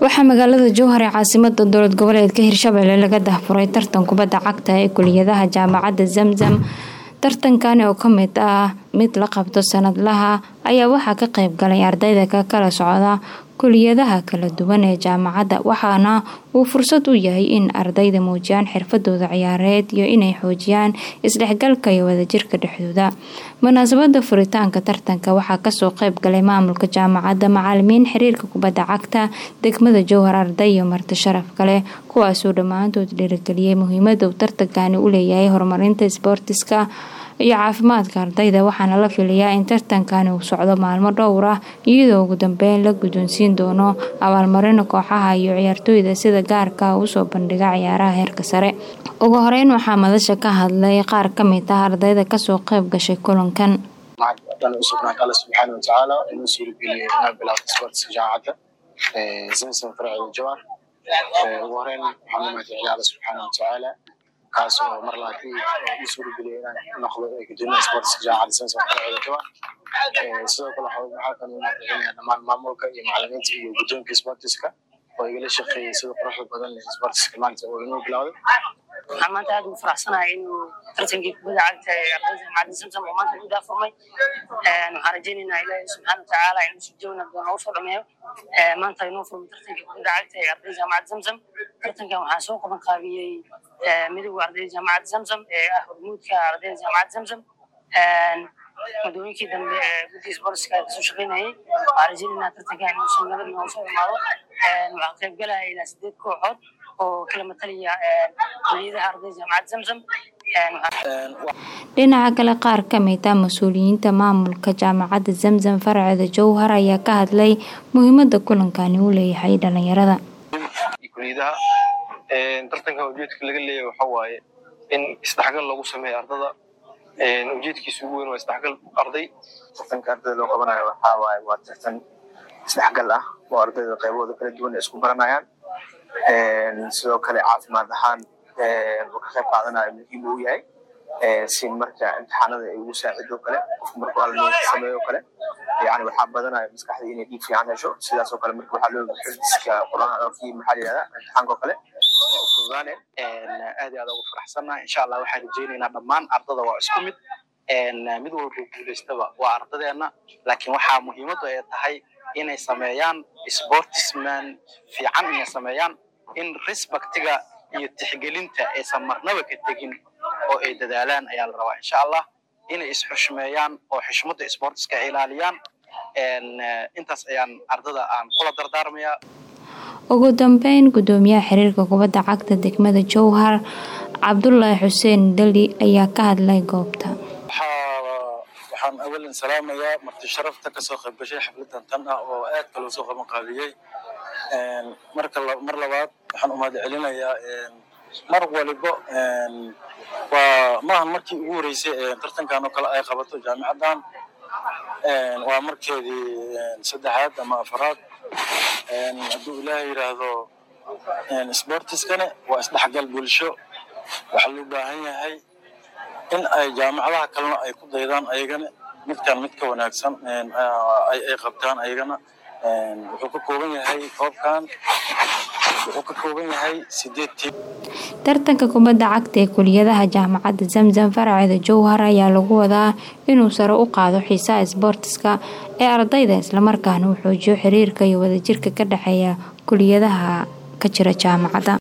waxaa magaalada jowhar ee caasimada dowlad goboleedka hirshabelle laga dahfuray tartan kubadda cagta ee kuliyadaha jaamacadda zamzam tartankani oo kamid ah mid la qabto sanadlaha ayaa waxaa ka qeyb galay ardayda ka kala socda kuliyadaha kala duwan ee jaamacadda waxaana uu fursad u yahay in ardayda muujiyaan xirfadooda ciyaareed iyo inay xoojiyaan isdhexgalka iyo wadajirka dhexdooda munaasabada furitaanka tartanka waxaa kasoo qeyb galay maamulka jaamacadda macaalimiin xiriirka kubadda cagta degmada jowhar arday iyo marti sharaf kale kuwaasoo dhammaantood dhiirigeliyay muhiimada uu tartankani u leeyahay horumarinta isboortiska iyo caafimaadka ardayda waxaana la filayaa in tartankani uu socdo maalmo dhowr ah iyadoo ugu dambeyn la guddoonsiin doono abaalmarino kooxaha iyo ciyaartooyda sida gaarka usoo bandhiga ciyaaraha heerka sare ugu horeyn waxaa madasha ka hadlay qaar ka mid ah ardayda kasoo qeyb gashay kulankan usugnaanta alle subxaana watacaala inoo suurageliyay inaan bilaabto isboortiska jaamacadda zamzam farceeda jawar ugu horeyn waxaan u mahadceliyay alle subxaana watacaala kaas oo mar labaad ii suurageliyay inaan noqdo gudoomiyaha isboortiska jaamacadda zamzam farceeda jawar sidoo kale waxaa kan u mahadcelinayaa dhammaan maamulka iyo macalimiinta iyo guddoonka isboortiska oo igala shaqeeyay sida quruxda badan leh isboortiska maanta oo inoo bilowday waxaan maanta aad ugu faraxsanahay inuu tartankii kubadda cagta ee ardayda jaamacadda zamzam oo maanta u daafurmay waxaan rajaynaynaa ilaahi subxaana watacaala inuu si joogna doona usoo dhameeyo maanta inoo furmay tartankii kubadda cagta ee ardayda jaamacadda zamzam tartankan waxaa soo qaban qaabiyey midowga ardayda jaamacadda zamzam ee ah hormuudka ardayda jaamacadda zamzam muddooyinkii dambe ee guddiga sportska kasoo shaqeynayay waxaan rajaynaynaa tartankan inuu si nabad noogu soo imaado waxaa qayb galaya ilaa sideed kooxood oo kala matalaya kuliyadaha ardayda jaamacadda zamzam dhinaca kale qaar kamid ah mas-uuliyiinta maamulka jaamacadda zamzam farceeda jowhar ayaa ka hadlay muhiimada kulankani uu leeyahay dhalinyarada kuliyadaha tartankan ujeedka laga leeyahay waxa waaye in isdhexgal lagu sameeyo ardada ujeedkiisa ugu weyn waa isdhexgal arday tartanka ardayda loo qabanayo waxaa waaye waa tartan isdhexgal ah oo ardayda qaybahooda kala duwan ay isku baranayaan sidoo kale caafimaad ahaan uu ka qayb qaadanayo muhiim uu yahay si marka imtixaanada ay ugu saacido kale qofku markuu almeed sameeyo kale yani waxaa badanaya maskaxda inay dhiig fiican hesho sidaasoo kale marka waxaa loo xifdiska qur-aankii maxaa la yihahdaa imtixaanka oo kale waa u fududaane aad iyo aad ugu faraxsannahay insha allah waxaan rajaynaynaa dhammaan ardada waa isku mid mid walba guulaystaba waa ardadeena laakiin waxaa muhiimadu ay tahay inay sameeyaan sportisman fiican inay sameeyaan in respectiga iyo tixgelinta aysan marnaba ka tegin oo ay dadaalaan ayaa la rabaa insha allah inay isxushmeeyaan oo xishmada sportiska ay ilaaliyaan intaas ayaan ardada aan kula dardaarmayaa ugu dambeyn gudoomiyaha xiriirka kubadda cagta degmada jowhar cabdulaahi xuseen dali ayaa ka hadlay goobta waxaan awalan salaamayaa marti sharafta kasoo qayb gashay xafladan tan ah oo aad kaloo soo qaban qaabiyey marka mar labaad waxaan umahad celinayaa mar waliba waa maahan markii ugu horeysay tartankan oo kale ay qabato jaamicaddan waa markeedii saddexaad ama afaraad hadduu ilaahay yidhaahdo sportiskane waa isdhexgal bulsho waxaa loo baahan yahay in ay jaamacadaha kalena ay ku daydaan ayagana midkan mid ka wanaagsan ay qabtaan ayagana wuxuu ka kooban yahay koobkan wuxuu ka kooban yahay sideed tiim tartanka kubadda cagta ee kuliyadaha jaamacadda zamzam farceeda jowhar ayaa lagu wadaa inuu sare u qaado xiisaha isboortiska ee ardayda islamarkaana uu xoojiyo xiriirka iyo wadajirka ka dhexeeya kuliyadaha ka jira jaamacadda